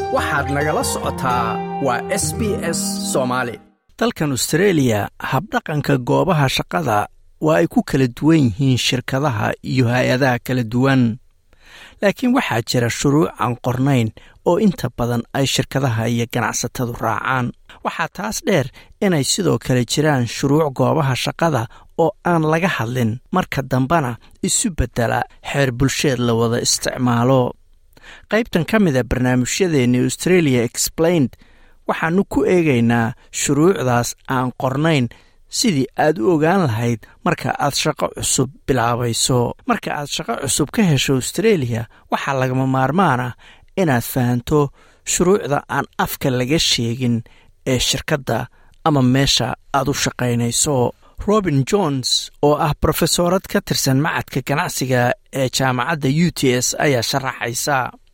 waxaad nagala socotaa waa s b s soomaali dalkan austreeliya habdhaqanka goobaha shaqada waa ay ku kala duwan yihiin shirkadaha iyo hay-adaha kala duwan laakiin waxaa jira shuruuc aan qornayn oo inta badan ay shirkadaha iyo ganacsatadu raacaan waxaa taas dheer inay sidoo kale jiraan shuruuc goobaha shaqada oo aan laga hadlin marka dambena isu beddela xeer bulsheed la wada isticmaalo qaybtan ka mida barnaamijyadeenni australia explained waxaannu ku eegaynaa shuruucdaas aan qornayn sidii aad u ogaan lahayd marka aad shaqo cusub bilaabayso marka aad shaqo cusub ka hesho australia waxaa lagama maarmaan ah inaad fahanto shuruucda aan afka laga sheegin ee shirkadda ama meesha aad u shaqaynayso robin jones oo ah brofesoorad ka tirsan macadka ganacsiga ee jaamacadda u t s ayaa sharaxaysa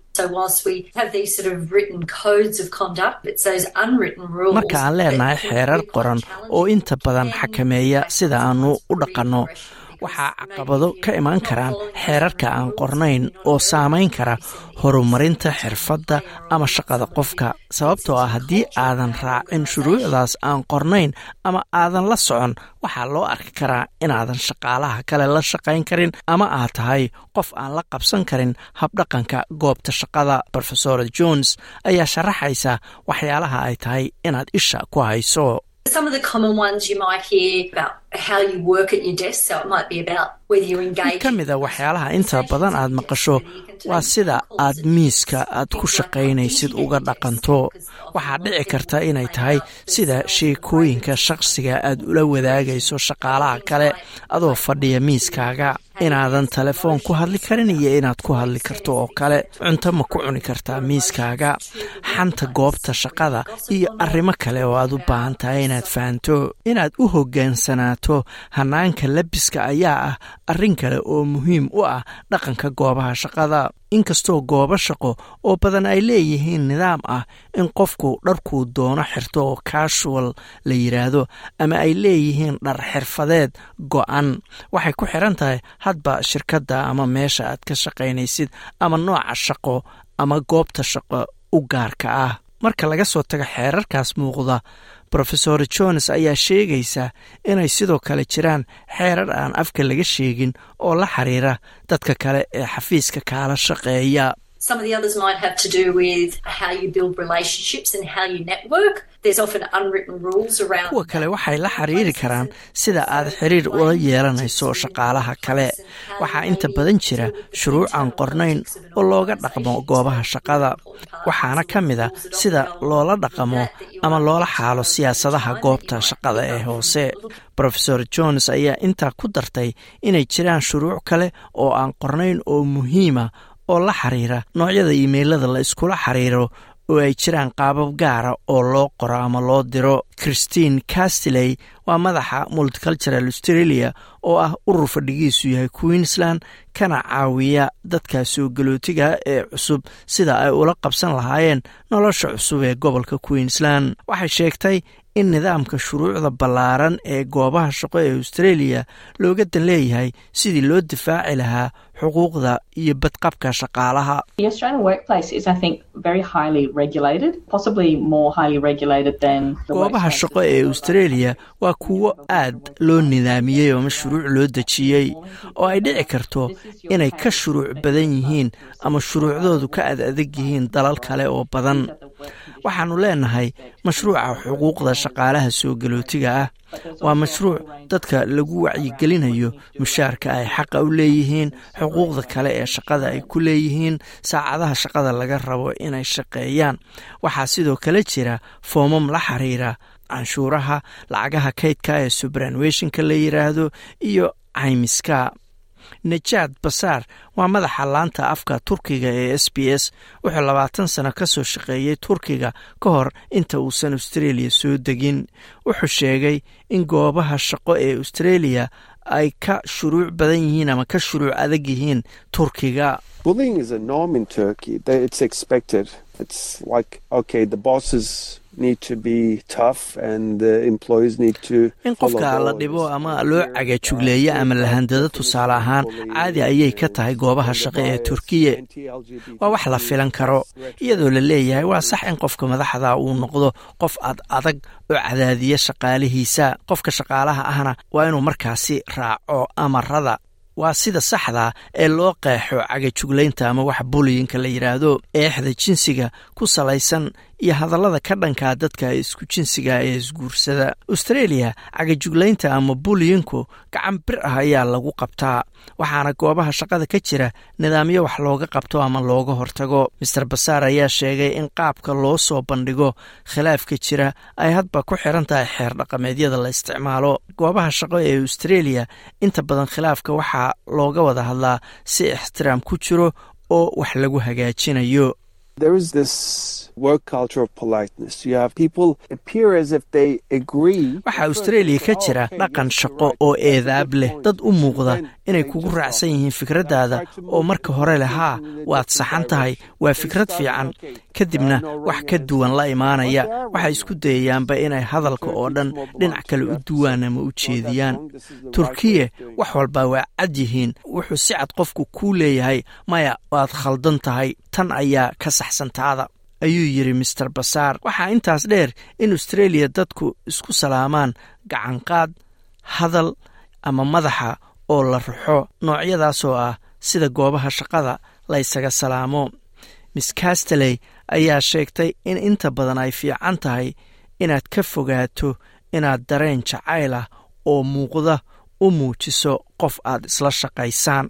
marka aan leenahay xeerar qoran oo inta badan xakameeya sida aannu u dhaqanno waxaa caqabado ka imaan karaan xeerarka aan qornayn oo saamayn kara horumarinta xirfadda ama shaqada qofka sababtoo ah haddii aadan raacin shuruucdaas aan qornayn ama aadan la socon waxaa loo arki karaa inaadan shaqaalaha kale la shaqayn karin ama aad tahay qof aan la qabsan karin habdhaqanka goobta shaqada rofesor jones ayaa sharaxaysa waxyaalaha ay tahay inaad isha ku hayso mid ka mida waxyaalaha inta badan aad maqasho waa sida aad miiska aad ku shaqaynaysid uga dhaqanto waxaa dhici karta inay tahay sida sheekooyinka shaqsiga aad ula wadaagayso shaqaalaha kale adoo fadhiya miiskaaga inaadan telefoon ku hadli karin iyo inaad ku hadli karto oo kale cunto ma ku cuni kartaa miiskaaga xanta goobta shaqada iyo arrimo kale oo aad u baahan tahay inaad fahanto inaad u hoggaansanaato hanaanka labiska ayaa ah arrin kale oo muhiim u ah dhaqanka goobaha shaqada inkastoo goobo shaqo oo badan ay leeyihiin nidaam ah in qofku dharkuu doono xirto oo casual la yidhaahdo ama ay leeyihiin dhar xirfadeed go-an waxay ku xiran tahay hadba shirkadda ama meesha aad ka shaqaynaysid ama nooca shaqo ama goobta shaqo u gaarka ah marka laga soo tago xeerarkaas muuqda rofesor jones ayaa sheegaysa inay sidoo kale jiraan xeerar aan afka laga sheegin oo la xiriira dadka kale ee xafiiska kaala shaqeeya kuwa kale waxay la xiriiri karaan sida aad xiriir ula yeelanayso shaqaalaha kale waxaa inta badan jira shuruuc aan qornayn oo looga dhaqmo goobaha shaqada waxaana ka mid a sida loola dhaqamo ama loola xaalo siyaasadaha goobta shaqada ee hoose rofesor jones ayaa intaa ku dartay inay jiraan shuruuc kale oo aan qornayn oo muhiima oo la xiriira noocyada imeilada la iskula xiriiro oo ay jiraan qaabab gaara oo loo qoro ama loo diro christine castiley waa madaxa multicultural australia oo ah urur fadhigiisu yahay queensland kana caawiya dadka soo galootiga ee cusub sida ay ula qabsan lahaayeen nolosha cusub ee gobolka queensland waxay sheegtay in nidaamka shuruucda ballaaran ee goobaha shaqo ee australia looga dan leeyahay sidii loo difaaci lahaa xuquuqda iyo badqabka shaqaalaha goobaha shaqo ee australia waa kuwo aad loo nidaamiyey ama shuruuc loo dejiyey oo ay dhici karto inay ka shuruuc badan yihiin ama shuruucdoodu ka ad adag yihiin dalal kale oo badan waxaannu leenahay mashruuca xuquuqda shaqaalaha soo galootiga ah waa mashruuc dadka lagu wacyigelinayo mushaarka ay xaqa u leeyihiin xuquuqda kale ee shaqada ay ku leeyihiin saacadaha shaqada laga rabo inay shaqeeyaan waxaa sidoo kale jira foomam la xiriira canshuuraha lacagaha kaydka ee subranuationka la yiraahdo iyo caymiska najaad basaar waa madaxa laanta afka turkiga ee s b s wuxuu labaatan sano ka soo shaqeeyey turkiga ka hor inta uusan australia soo degin wuxuu sheegay in goobaha shaqo ee australia ay ka shuruuc badan yihiin ama ka shuruuc adag yihiin turkiga in qofka la dhibo ama loo cagajugleeyo ama lahandado tusaale ahaan caadi ayay ka tahay goobaha shaqo ee turkiya waa wax la filan karo iyadoo la leeyahay waa sax in qofka madaxda uu noqdo qof ad adag oo cadaadiya shaqaalihiisa qofka shaqaalaha ahna waa inuu markaasi raaco amarada waa sida saxda ee loo qeexo cagajuglaynta ama wax buliyinka la yidhaahdo eexda jinsiga ku salaysan iyo hadallada ka dhankaa dadka isku jinsiga ee isguursada austreeliya cagajuglaynta ama buliyinku gacan bir ah ayaa lagu qabtaa waxaana goobaha shaqada ka jira nidaamyo wax looga qabto ama looga hortago master basaar ayaa sheegay in qaabka loo soo bandhigo khilaafka jira ay hadba ku xiran tahay xeer dhaqameedyada la isticmaalo goobaha shaqo ee austreeliya inta badan khilaafka waxaa looga wada hadlaa si ixtiraam ku jiro oo wax lagu hagaajinayo waxaa austreeliya ka jira dhaqan shaqo oo eedaab leh dad u muuqda inay kugu raacsan yihiin fikraddaada oo marka hore leh haa waad saxan tahay waa fikrad fiican kadibna wax ka duwan la imaanaya waxay isku dayayaanba inay hadalka oo dhan dhinac kale u duwaan ama u jeediyaan turkiya wax walba waa cad yihiin wuxuu si cad qofku kuu leeyahay maya waad khaldan tahay tan ayaa ka saxsantaada ayuu yidhi master basaar waxaa intaas dheer in austreeliya dadku isku salaamaan gacanqaad hadal ama madaxa oo la ruxo noocyadaasoo ah sida goobaha shaqada la ysaga salaamo miss casteley ayaa sheegtay in inta badan ay fiican tahay inaad ka fogaato inaad dareen jacayl ah oo muuqda u muujiso qof aad isla shaqaysaan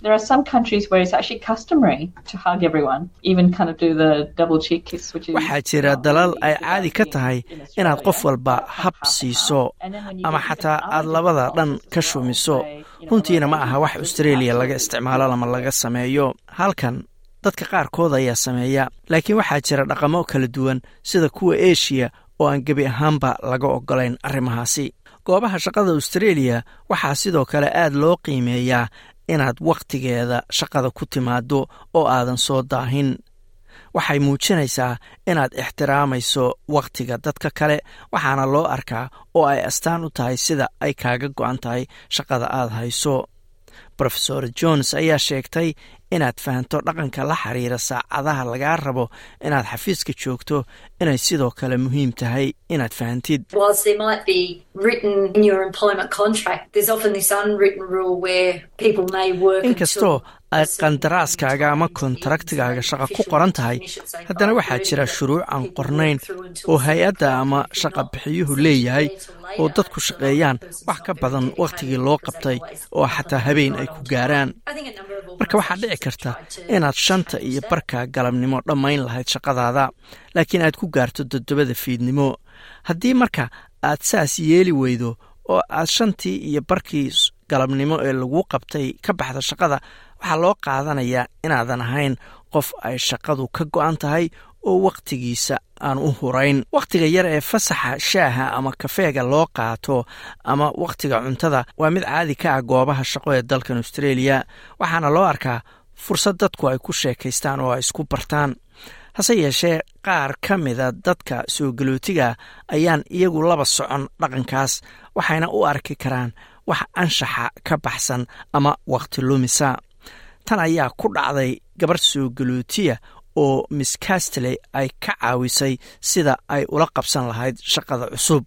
waxaa jira dalal ay caadi ka tahay inaad qof walba hab siiso ama xataa aad labada dhan ka shumiso runtiina ma aha wax austreeliya laga isticmaalo ama laga sameeyo halkan dadka qaarkood ayaa sameeya laakiin waxaa jira dhaqamo kala duwan sida kuwa eshiya oo aan gebi ahaanba laga ogolayn arrimahaasi goobaha shaqada austreeliya waxaa sidoo kale aad loo qiimeeyaa inaad wakhtigeeda shaqada ku timaado oo aadan soo daahin waxay muujinaysaa inaad ixtiraamayso wakhtiga dadka kale waxaana loo arkaa oo ay astaan u tahay sida ay kaaga go-an tahay shaqada aad hayso rofesor jones ayaa sheegtay inaad fahanto dhaqanka la xiriira saacadaha lagaa rabo inaad xafiiska joogto inay sidoo kale muhiim tahay inaad fahantid inkastoo ay qandaraaskaaga ama kontaractigaaga shaqa ku qoran tahay haddana waxaa jira shuruuc aan qornayn oo hay-adda ama shaqa bixiyuhu leeyahay oo dadku shaqeeyaan wax ka badan wakhtigii loo qabtay oo xataa habeen ay ku gaaraan marka waxaa dhici karta inaad shanta iyo barka galabnimo dhammayn lahayd shaqadaada laakiin aad ku gaarto toddobada fiidnimo haddii marka aad saas yeeli weydo oo aad shantii iyo barkii galabnimo ee lagu qabtay ka baxda shaqada waxaa loo qaadanayaa inaadan ahayn qof ay shaqadu ka go-an tahay oo wakhtigiisa aan u hurayn wakhtiga yar ee fasaxa shaaha ama kafeega loo qaato ama wakhtiga cuntada waa mid caadi ka ah goobaha shaqo ee dalkan austreeliya waxaana loo arkaa fursad dadku ay ku sheekaystaan oo ay isku bartaan hase yeeshee qaar ka mida dadka soo galootiga ayaan iyagu laba socon dhaqankaas waxayna u arki karaan wax anshaxa ka baxsan ama wakhti lumisa tan ayaa ku dhacday gabar soo galootiya oo miss castley ay ka caawisay sida ay ula qabsan lahayd shaqada cusub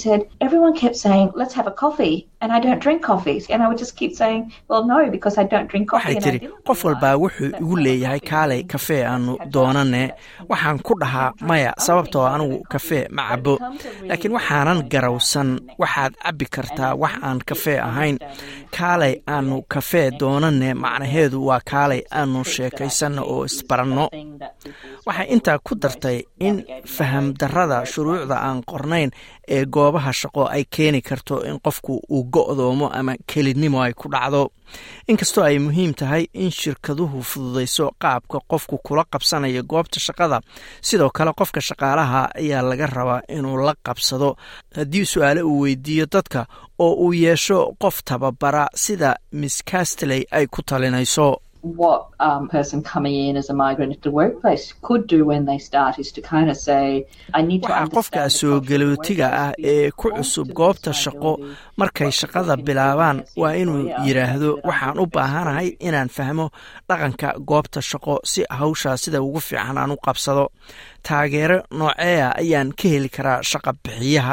waxay tidhi qof walbaa wuxuu igu leeyahay kaalay kafee aanu doonane waxaan ku dhahaa maya sababtoo anigu kafee ma cabo laakiin waxaanan garawsan waxaad cabbi kartaa wax aan kafee ahayn kaalay aanu kafee doonane macnaheedu waa kaalay aanu sheekaysanno oo isbaranno waxay intaa ku dartay in fahamdarrada shuruucda aan qornayn ee goobaha shaqo ay keeni karto in qofku uu go'doomo ama kelidnimo ay ku dhacdo inkastoo ay muhiim tahay in shirkaduhu fududayso qaabka qofku kula qabsanayo goobta shaqada sidoo kale qofka shaqaalaha ayaa laga rabaa inuu la qabsado haddii su-aale uu weydiiyo dadka oo uu yeesho qof tababara sida miss castley ay ku talinayso what um, person coming in as a migrant into the workplace could do when they start is to kind of say, I need to waxaa qofka soo galootiga ah ee ku cusub goobta shaqo markay shaqada bilaabaan waa inuu yidhaahdo waxaan u baahanahay inaan fahmo dhaqanka goobta shaqo si hawshaa sida ugu fiican aan u qabsado taageero nooceea ayaan ka heli karaa shaqa bixiyaha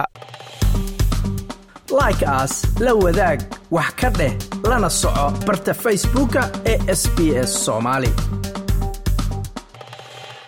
like aas la wadaag wax ka dheh lana soco barta facebooka ee sb s soomaali